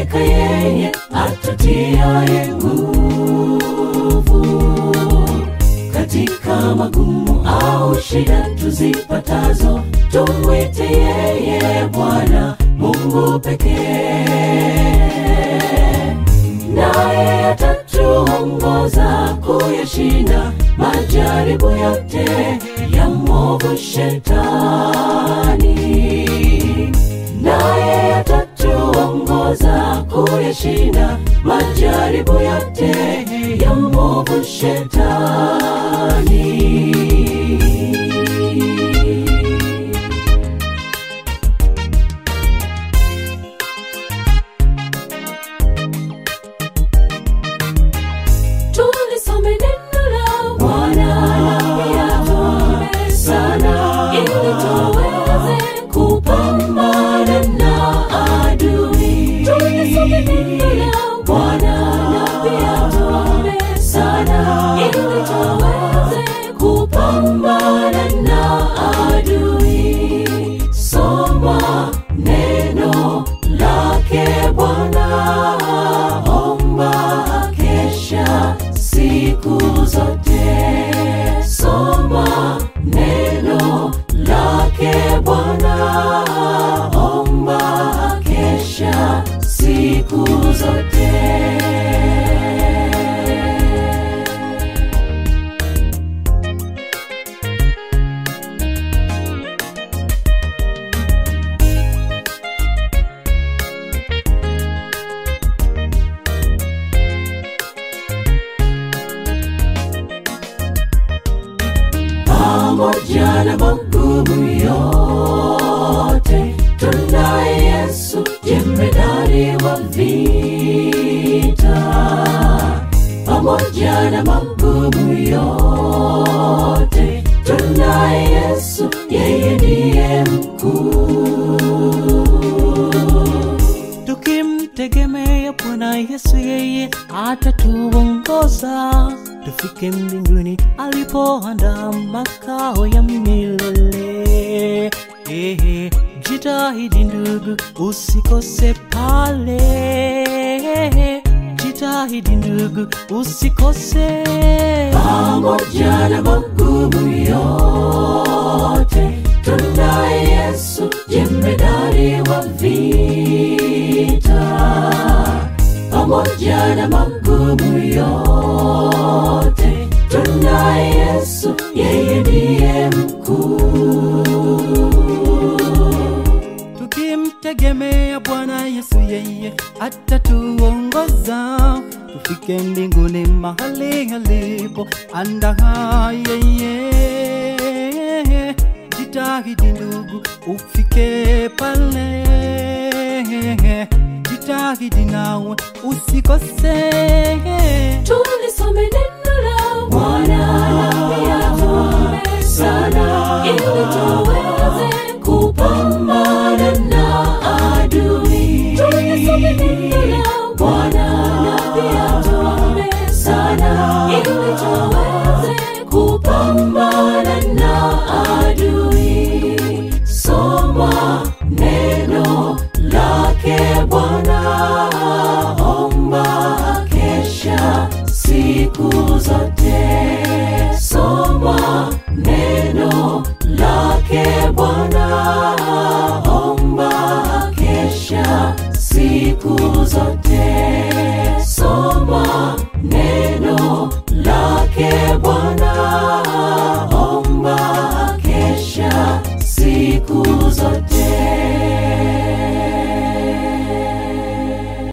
hakika yeye atutiaye nguvu katika magumu au shida tuzipatazo, tumwite yeye Bwana Mungu pekee, naye atatuongoza kuyashinda majaribu yote ya mwovu Shetani, naye atatuongoza kuyashinda majaribu yote ya mwovu Shetani. tulisome neno la Bwana na pia tuombe sana, ili tuweze kupambana na adui. Tulisome neno la Bwana na pia tuombe sana, ili tuweze kupambana na adui. Soma neno lake Bwana, omba kesha siku zote. Soma neno lake Bwana, omba kesha siku zote. pamoja na magumu yote, tunaye Yesu jemedari wa vita. Pamoja na magumu yote, tunaye Yesu, yeye ndiye mkuu. tukimtegemea Bwana Yesu, yeye atatuongoza tufike mbinguni alipoandaa makao ya milele. Ehe, jitahidi ndugu, usikose pale. Jitahidi ndugu, usikose pamoja na magumu yote, tunaye Yesu jemedari wa vita. Pamoja na magumu yote, tunaye Yesu, yeye ndiye mkuu. Tukimtegemea Bwana Yesu, yeye atatuongoza tufike mbinguni mahali alipo andaa yeye. Jitahidi ndugu, ufike pale, jitahidi nawe usikose. tulisome neno la Bwana na pia tuombe sana, ili tuweze kupambana na adui. Tulisome neno la Bwana